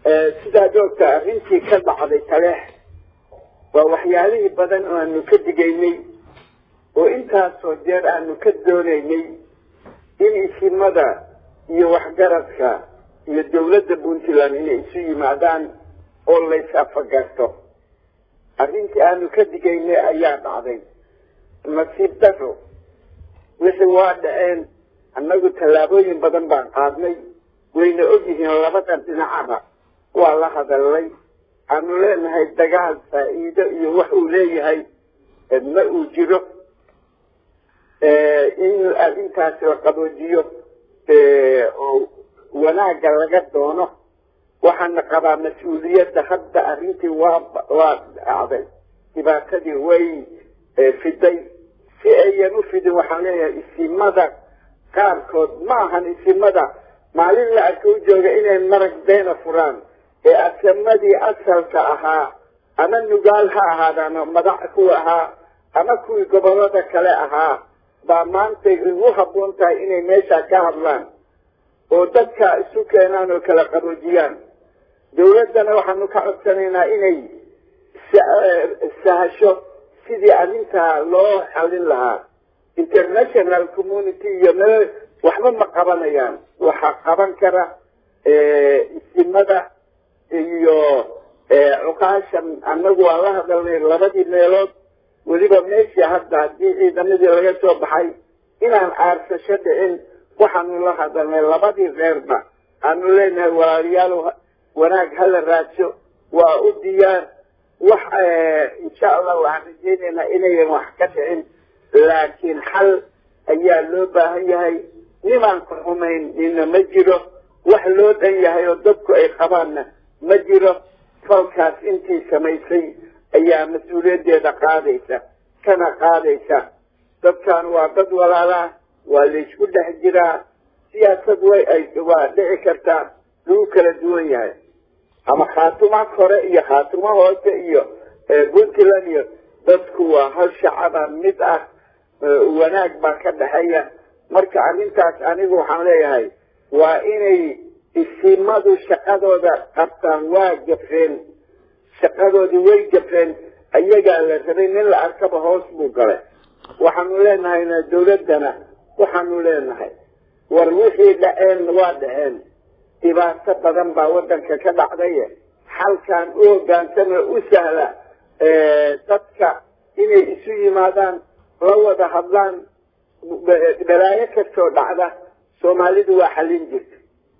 sidaad ogta arrintii ka dhacday taleex waa waxyaalihii badan oo aanu ka digaynay oo intaasoo jeer aanu ka doonaynay in isimada iyo waxgaradka iyo dawladda puntland inay isu yimaadaan oo lays afagarto arrintii aanu ka digaynay ayaa dhacday nasiib daro wixii waa dhaceen annagu tallaabooyin badan baan qaadnay wayna ogyihiin labada dhinacaba waa la hadalnay aanu leenahay dagaal faa'iido iyo wax uu leeyahay ma uu jiro in arrintaasi la qaboojiyo oo wanaagga laga doono waxaana qabaa mas-uuliyadda hadda arrintii waa waa dhacday dhibaatadii way fiday si ayan u fidin waxaan leeyahay isimada qaarkood ma ahan isimada maalin la arka u jooga inay marag beena furaan ee asamadii asalka ahaa ama nugaal ha ahaadaan madax kuwa ahaa ama kuwii gobolada kale ahaa baa maanta igu habboon tahay inay meesha ka hadlaan oo dadka isu keenaan oo kala qaboojiyaan dawladdana waxaanu ka codsanaynaa inay sahasho sidii arrintaa loo xallin lahaa international community iyo meel waxba ma qabanayaan waxaa qaban kara isimada iyo cuqaashan annagu waa la hadalnay labadii meelood weliba meeshii hadda haddii ciidamadii laga soo baxay inaan aarsasho dhicin waxaanu la hadalnay labadii reerba aanu leenahay walaalayaal wanaag hala raadso waa u diyaar wax insha allah waxaan rajaynaynaa inayan wax ka dhicin laakiin xal ayaa loo baahan yahay nimaan ku xumayn nina ma jiro wax loo dhan yahay oo dadku ay qabaanna ma jiro falkaas intii samaysay ayaa mas-uuliyaddeeda qaadaysa kana qaadaysa dadkan waa dad walaalaa waa laysku dhex jiraa siyaasad way ay waa dhici kartaa lagu kala duwan yahay ama khaatuma kore iyo khaatuma hoose iyo puntland iyo dadku waa hal shacaba mid ah wanaag baa ka dhexeeya marka arrintaas anigu waxaan leeyahay waa inay isimadu shaqadooda qabtaan waa gafeen shaqadoodii way gafeen ayagaa la rabay nin la arkaba hoos buu galay waxaanu leenahayna dawladdana waxaanu leenahay war wixii dhaceen waa dhaceen dhibaato badan baa waddanka ka dhacday xalkan u hogaansama u sahla dadka inay isu yimaadaan la wada hadlaan balaayo kastoo dhacda soomaalidu waa xallin jirta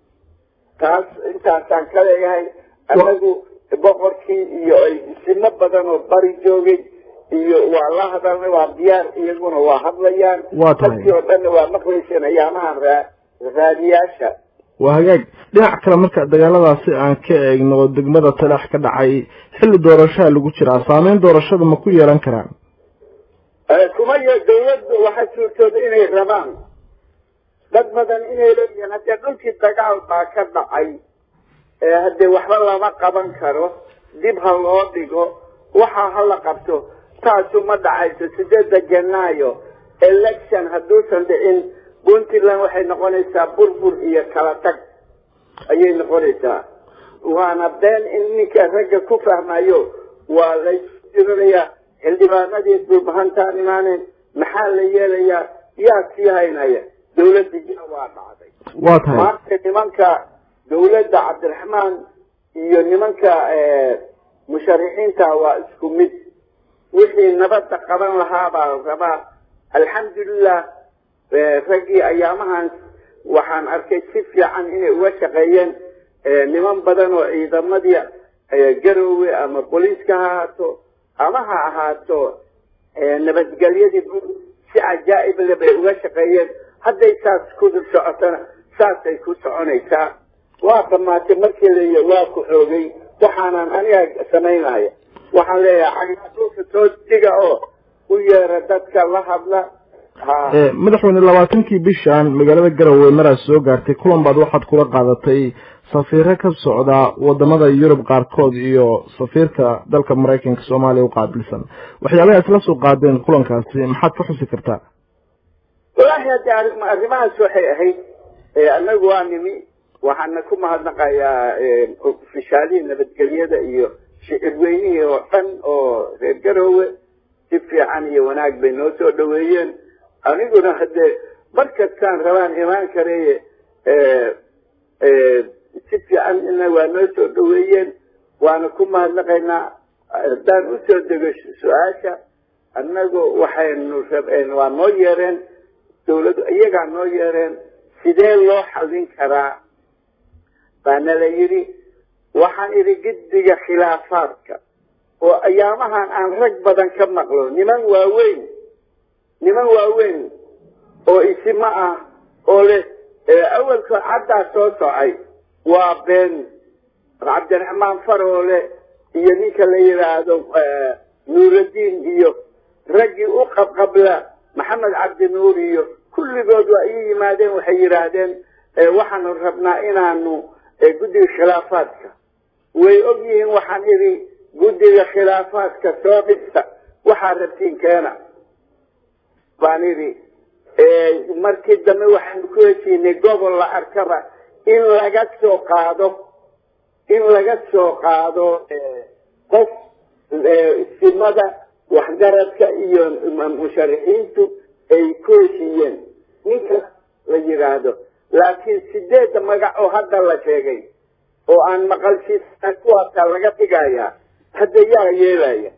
taas intaasaan ka leeyahay anagu boqorkii iyo ay isimo badan oo bari joogay iyo waa la hadalnay waa diyaar iyaguna waa hadlayaan Waa tahay. dadkii oo dhanna waa maqlayseen ayaamahan raa raadiyaasha waa hagaag dhinac kale marka dagaaladaasi aan ka eegno oo degmada talax ka dhacay xilli doorashaa lagu jiraa saameyn doorashada ma ku yeelan karaan Eh, kuma yo dawladdu waxaa suurtooda inay rabaan dad badan inay leeyihiin haddee dhulkii dagaal baa ka dhacay ee haddee waxba lama qaban karo dib ha loo dhigo waxa ha la qabto taasu ma dhacayso sideedda janaayo election hadduusan dhicin puntland waxay noqonaysaa burbur iyo kala tag ayay noqonaysaa waana been in ninka ragga ku fahmayo waa laysjiranayaa xildhibaanadii dhulbahantaan imaaneen maxaa la yeelayaa yaa sii haynaya dawladdii waa dhacday waa tahay maanta nimanka dawladda cabdiraxmaan iyo nimanka musharixiinta waa isku mid wixii nabadda qaban lahaa baa la rabaa alxamdulilah eh, raggii ayaamahan waxaan arkay si fiican inay uga shaqeeyeen eh, niman badan oo ciidamadii eh, garoowe ama booliiska ha ahaato ama ha ahaato eh, nabadgelyadii guud si cajaa'ib le bay uga shaqeeyeen hadday saas ku socotona saasay ku soconaysaa waa dhammaatay markii la waa ku xoogay waxaanan aniga samaynaya waxaan leeyahay cagdulka soo diga oo u yeera dadka la hadla ha Eh, madaxweyne labaatankii bishan magaalada garowe maraad soo gaartay kulan baad waxaad kula qaadatay safiiro ka socda wadamada yurub qaarkood iyo safiirka dalka maraykanka soomaaliya u qaabilsan waxyaabaha isla soo qaadeen kulankaasi maxaad ka xusi kartaa wallaahi haddii arrim- arrimahaas waxay ahayd eh, annagu waa nimi waxaana ku mahadnaqayaa eh, shaalihii nabadgelyada iyo shicirweynihii oo dhan oo reer garoowe si fiican iyo wanaag bay noo soo dhaweeyeen aniguna haddee mar kastaan rabaan imaan kareye si fiican ina waa noo soo dhaweeyeen waana ku mahadnaqaynaa haddaan usoo dego su-aasha annagu waxaynu rabeen waa noo yeereen dawladdu iyagaa noo yeereen sidee loo xallin karaa baana la yidhi waxaan idhi giddiga khilaafaadka oo ayaamahan aan rag badan ka maqlo niman waaweyn niman waaweyn oo isima ah oo leh awalka caddaa soo socay waa been cabdiraxmaan faroole iyo ninka la yidhaahdo nuuraddiin iyo raggii u qabqabla maxamed cabdinuur iyo kulligood waa ii yimaadeen waxay yidhaahdeen waxaanu rabnaa inaanu guddiga khilaafaadka way og yihiin waxaan idhi guddiga khilaafaadka soo dhista waxaa rabtiin keena baan idhi markii dambe waxaanu ku heshiinay gobol la arkaba in laga soo qaado in laga soo qaado qof istimada waxgaradka iyo musharaxiintu ay ku heshiiyeen ninka la yidhaahdo laakiin sideedda magac oo hadda la sheegay oo aan maqalshiisa kuwaasaa laga dhigayaa hadda yaa yeelaya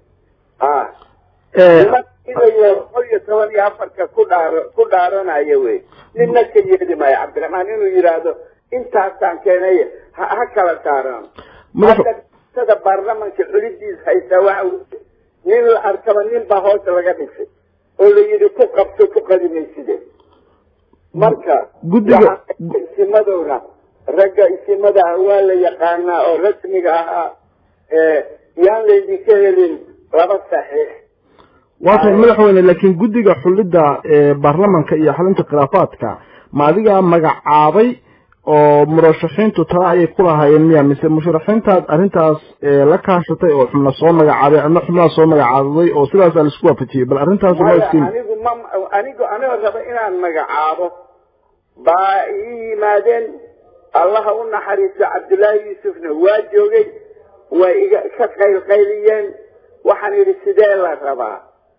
boqol iyo toban iyo afarka ku dhaaro ku dhaaranaya wey ninna ka yeeli maayo cabdiraxmaan inuu yidhaahdo intaasaan keenay ha kala saaraan hadda baarlamanka xulidiis haysaa waxa nin la arkaba nin baa hoosta laga dhisay oo la yidhi ku qabto ku qadimayside marka guddiga isimadowna ragga isimada ah waa la yaqaanaa oo rasmiga ahaa yaan laydinka helin laba saxiix waa tahay madaxweyne laakiin guddiga xulidda baarlamanka iyo xalinta khilaafaadka ma adigaa magacaabay oo murashaxiintu tala ayay ku lahaayeen miya mise musharaxiintaad arrintaas la kaashatay oo xubna soo magacaabay adna xubnaha soo magacaabaday oo sidaasaa laisku waafajiyey bal arrintaas ma iskiin anigu ma anigu anigoo raba inaan magacaabo baa ii yimaadeen allaha u naxariisto cabdullaahi yuusufna waa joogay way iga ka qaylqayliyeen waxaan yidhi sidee la rabaa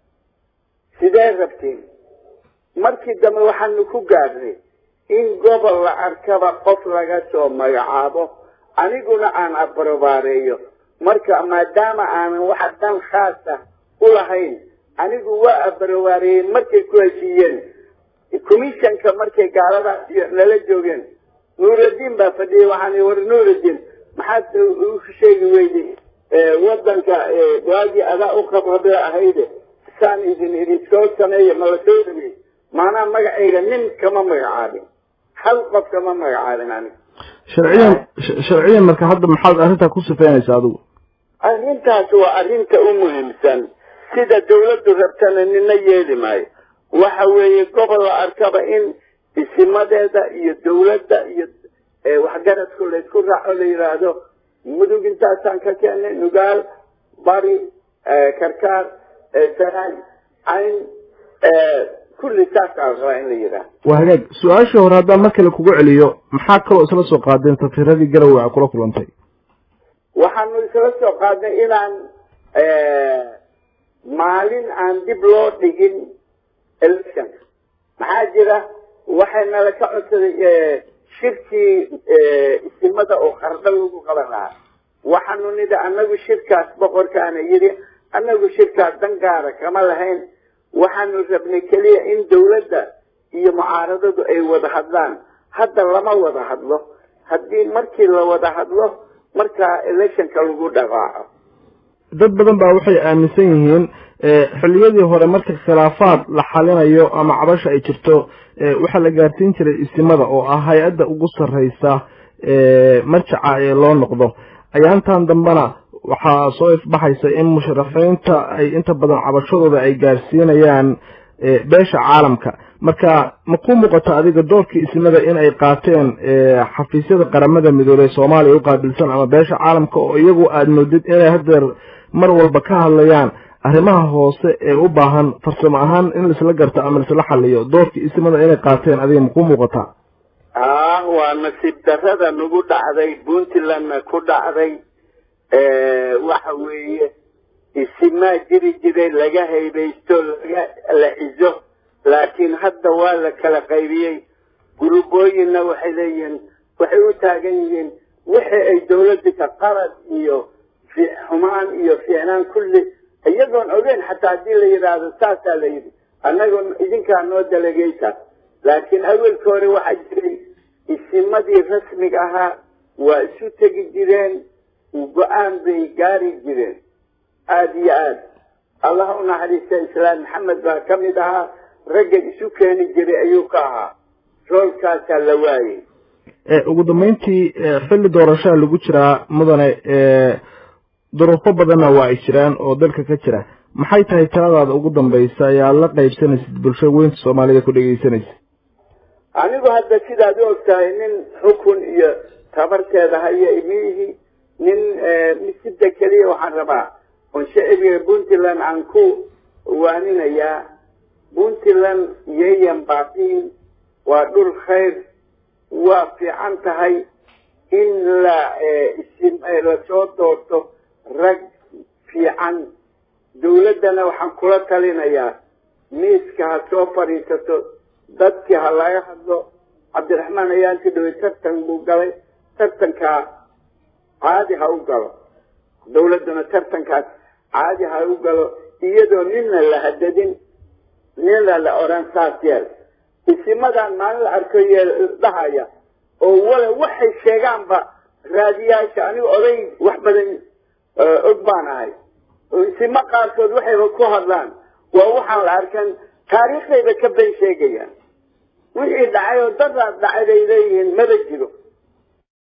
sidee rabtiin markii dambe waxaanu ku gaadhnay in gobol la arkaba qof laga soo magacaabo aniguna aan abrobaareeyo marka maadaama aanan waxa dan khaasa u lahayn anigu waa abrobaareeyey markay ku heshiiyeen commissionka markay gaaladaas nala joogeen nuuraddiin baa fadhiyay waxaan war nuuraddiin maxaad u sheegi weyday wadanka waagii adaa u qabrabee ahayde saan idin idin soo sameeya ma la soo dhameey maanaa magacayga nin kama magacaabin hal qof kama magacaabin aniga sharciyan sharciyan marka hadda maxaad arrintaa ku sifeynaysaa adigu arrintaas waa arrinta u muhiimsan sida dawladdu rabtana nina yeeli maayo waxa weeye gobol la arkaba in isimadeeda iyo dawladda iyo waxgaradku laysku raaco la yidhaahdo mudug intaasaan ka keenay nugaal bari karkaar sanaag cayn kulli saasaa rabaa in la yidhaahdo waa hagaag su-aashii hore haddaan mar kale kugu celiyo maxaa kaloo isla soo qaadeen safiiradii garowe a kula kulantay waxaanu isla soo qaadnay inaan maalin aan dib loo dhigin electionka maxaa jira waxaynala ka codsaday shirkii isimada oo qardho lagu qaban lahaa waxaanu nidhi annagu shirkaas boqorkaana yidhi annagu shirkaas dangaara kama lahayn waxaanu rabnay keliya in dawladda iyo mucaaradadu ay wada hadlaan hadda lama wada hadlo haddii markii la wada hadlo markaa electionka lagu dhaqaaco dad badan baa waxay aaminsan yihiin xilliyadii hore marka khilaafaad la xalinayo ama cabasha ay jirto waxaa la gaarsiin jiray isimada oo ah hay-adda ugu sarreysa marjaca ee loo noqdo ayaantan dambena waxaa soo ifbaxaysa in musharaxiinta ay inta badan cabashadooda ay gaarsiinayaan beesha caalamka marka ma ku muuqato adiga doorkii isimada in ay qaateen xafiisyada qaramada midoobey soomaaliya u qaabilsan ama beesha caalamka oo iyagu aada moodid inay hadeer mar walba ka hadlayaan arrimaha hoose ee u baahan farsamo ahaan in laisla garto ama laisla xaliyo doorkii isimada inay qaateen adiga ma ku muuqataa ah waa nasiib darrada nagu dhacday puntlandna ku dhacday waxa weeye isimaa jiri jiray laga haybaysto laga la cizo laakiin hadda waa la kala qaybiyey gurubooyinna waxay leeyihiin waxay u taagan yihiin wixii ay dawladda ka qarad iyo xumaan iyo fiicnaan kulli iyagoon ogeyn xataa haddii la yidhaahdo saasaa la yidhi annagoo idinkaa noo dalageysa laakiin awelka hore waxaa jiray isimadii rasmiga ahaa waa isu tegi jireen go-aan bay gaari jireen aada iyo aada allah u naxariista islaam maxamed baa ka mid ahaa ragga isu keeni jiray ayuu ka ahaa roolkaasaa la waayey ugu dambeyntii xilli doorashaha lagu jiraa mudane duruufo badanna waa ay jiraan oo dalka ka jira maxay tahay taladaada ugu dambaysa ee aada la qaybsanaysid bulshada weynta soomaalida ku dhegeysanaysa anigu hadda sidaad u ogtahay nin xukun iyo tabarteeda haya imiihi nin misida keliya waxaan rabaa oon shacbiga puntland aan ku waaninayaa puntland yayan baaqiin waa dhul khayr waa fiican tahay in la lasoo doorto rag fiican dawladdana waxaan kula talinayaa miiska ha soo fadhiisato dadkii ha laga hadlo cabdiraxmaan ayaanti dhawey tartan buu galay tartankaa caadi ha u galo dawladduna tartankaas caadi ha u galo iyadoo nina la hadadin nina la odhan saas yeel isimadan maalin la arko dhahaya oo wala waxay sheegaanba raadiyaasha anigu oday wax badan og baan ahay isimo qaarkood waxayba ku hadlaan waa waxaan la arkan taariikhdayba ka ben sheegayaan wixii dhacay oo dadaad dhacay bay leeyihiin maba jiro